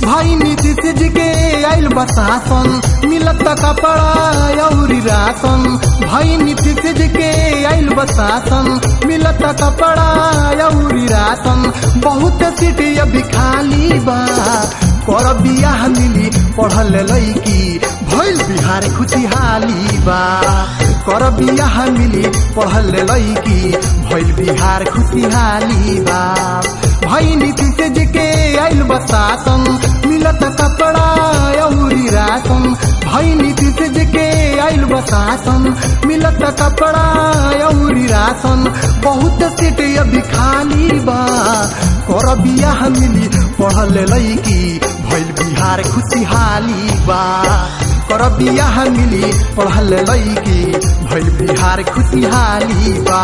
भाई नीतीश जी के आइल बसासन मिलत कपड़ा अउरी राशन भाई नीतीश जी के आइल बसासन मिलत कपड़ा अउरी राशन बहुत सीट अभी खाली बा कर बियाह मिली पढ़ल लैकी भइल बिहार खुशहाली बा कर बियाह मिली पढ़ल लैकी भइल बिहार खुशहाली बा भाई नीतीश जी के आइल बसासन मिलत कपड़ा अउरी राशन भाई नीतीश जी के आइल बसासन मिलत कपड़ा अउरी राशन बहुत सीट अभी खाली बा कर बियाह मिली पढ़ल लैकी भइल बिहार खुशहाली बा कर बियाह मिली पढ़ल लैकी भइल बिहार खुशहाली बा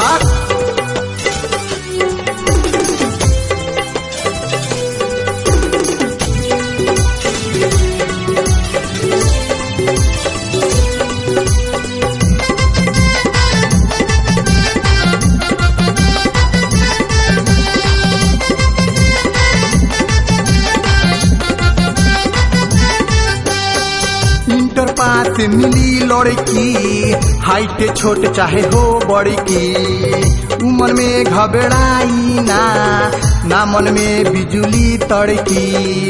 इंटर पास मिली लड़की हाइट छोट चाहे हो बड़की उम्र में घबराई ना ना मन में बिजुली तड़की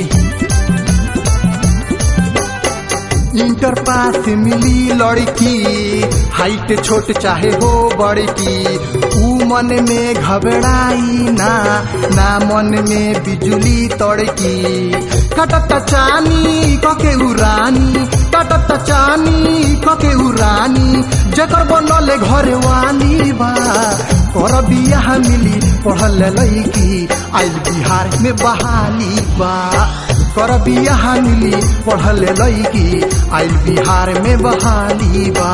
इंटर पास मिली लड़की हाइट छोट चाहे हो बड़की ऊ मन में घबराई ना ना मन में बिजुली तड़की कटत चानी कके उरानी कटत चानी कके उरानी जकर बनले घर वाली बा कर बियाह मिली पढ़ल लैकी आइल बिहार में बहाली बा कर बियाह मिली पढ़ल लैकी आइल बिहार में बहाली बा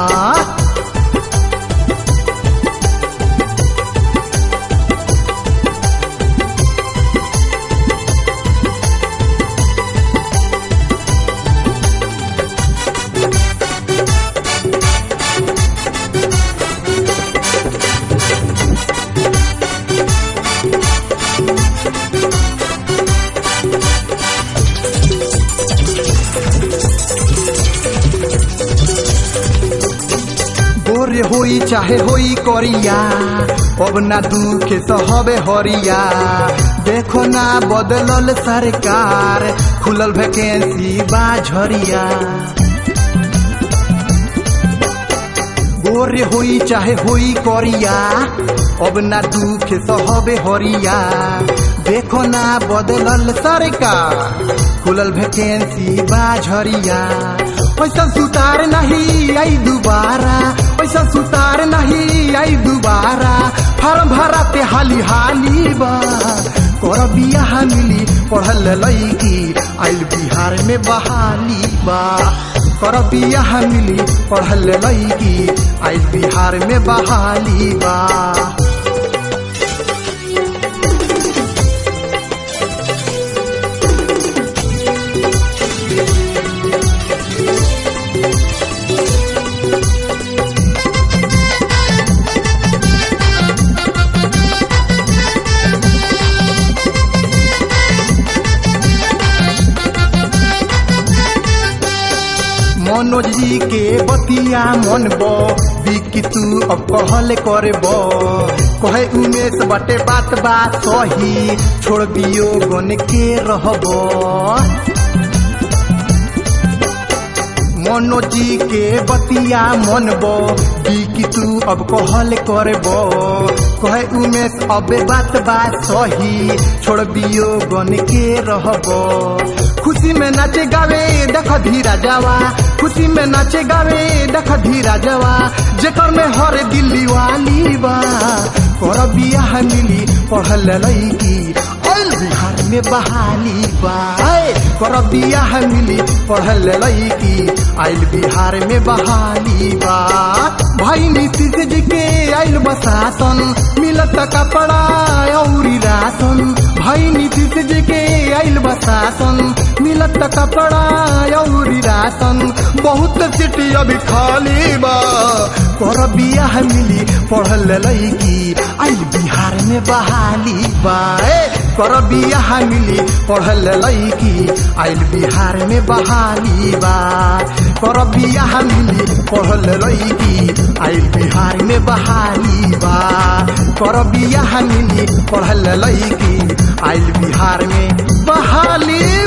गोरे होई चाहे होई करिया अब ना दुख सहबे हरिया देखो ना बदलल सरकार खुलल वैकेंसी बा झरिया गोरे होई चाहे होई करिया अब ना दुख सहबे हरिया देखो ना बदलल सरकार खुलल वैकेंसी बा झरिया पैसा सुतार नहीं आई दोबारा पैसा सुतार नहीं आई दोबारा फार्म भरा पे हाली हाली बा कर बियाह मिली पढ़ल लैकी आइल बिहार में बहाली बा कर बियाह मिली पढ़ल लैकी आइल बिहार में बहाली बा मनोज जी के बतिया मन बो बिकी तू अब कहल करब कहे उमेश बटे बात बात सही छोड़ दियो गन के रहब मनोज जी के बतिया मन बो बिकी तू अब कहल करब कहे उमेश अब बात बात सही छोड़ दियो गन के रहब खुशी में नाचे गावे देख धीरा जावा खुशी में नाचे गावे देख धीरा जावा जेकर में हर दिल्ली वाली बा कर बियाह मिली पढ़ल लैकी आइल बिहार में बहाली बा ऐ, कर बियाह मिली पढ़ल लैकी आइल बिहार में बहाली बा भाई नीतीश जी के आइल बसासन मिलत कपड़ा औरी राशन भाई नीतीश जी के आइल बसासन मिलत कपड़ा औरी राशन बहुत सिटी अभी खाली बा कर बियाह मिली पढ़ल लैकी आइल बिहार में बहाली बा ए, कर बियाह मिली पढ़ल लैकी आइल बिहार में बहाली बा कर बियाह मिली पढ़ल लैकी आइल बिहार में बहाली बा कर बियाह मिली पढ़ल लैकी आइल बिहार में बहाली